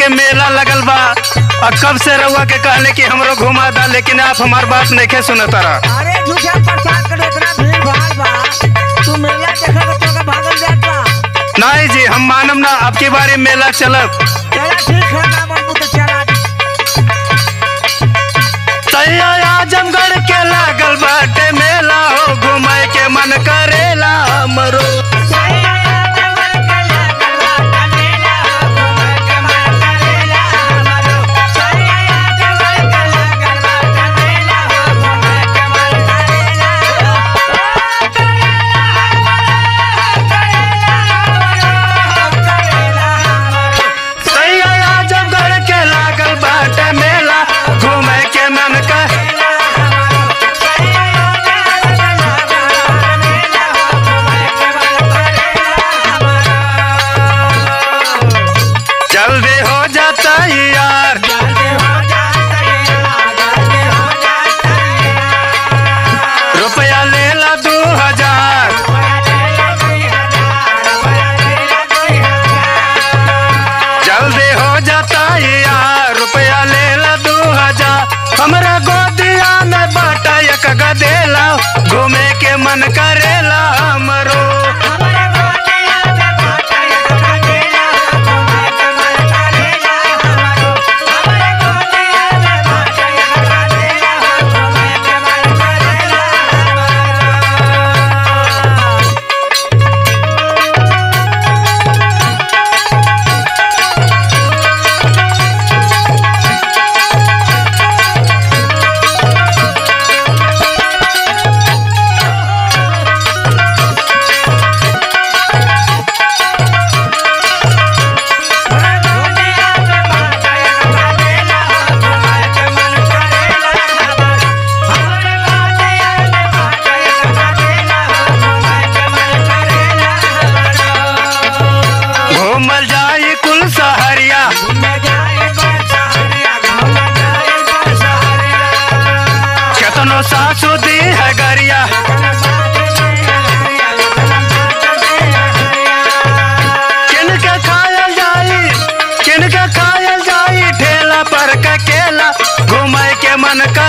के मेला लगल बा और कब से रउआ के कहले कि हमरो घुमा दा लेकिन आप हमार बात नहीं सुनत रहा अरे झूठा प्रसाद कर इतना भीड़ भाड़ बा तू मेला देखा के तोका भागल जाता नहीं जी हम मानम ना आपके बारे में मेला चलब चला ठीक है ना बाबू तो चला तैया आजमगढ़ के लागल बाटे मेला हो घुमाए के मन करेला हमरो तैया आजमगढ़ के लागल बाटे मेला घुमाए के मन कर जल्दी हो जाता यार रुपया ले ला दू हजार जल्दी हो जाता यार रुपया ले ला दू हजार हमरा गोदिया में बाटा एक गदेला घूमे के मन करेला हमरो घूमल जाई कुल सहरिया केतनो सासु दी है गरिया किनके खायल जाई किनके खायल जाई ठेला पर के केला घूमे के मन कर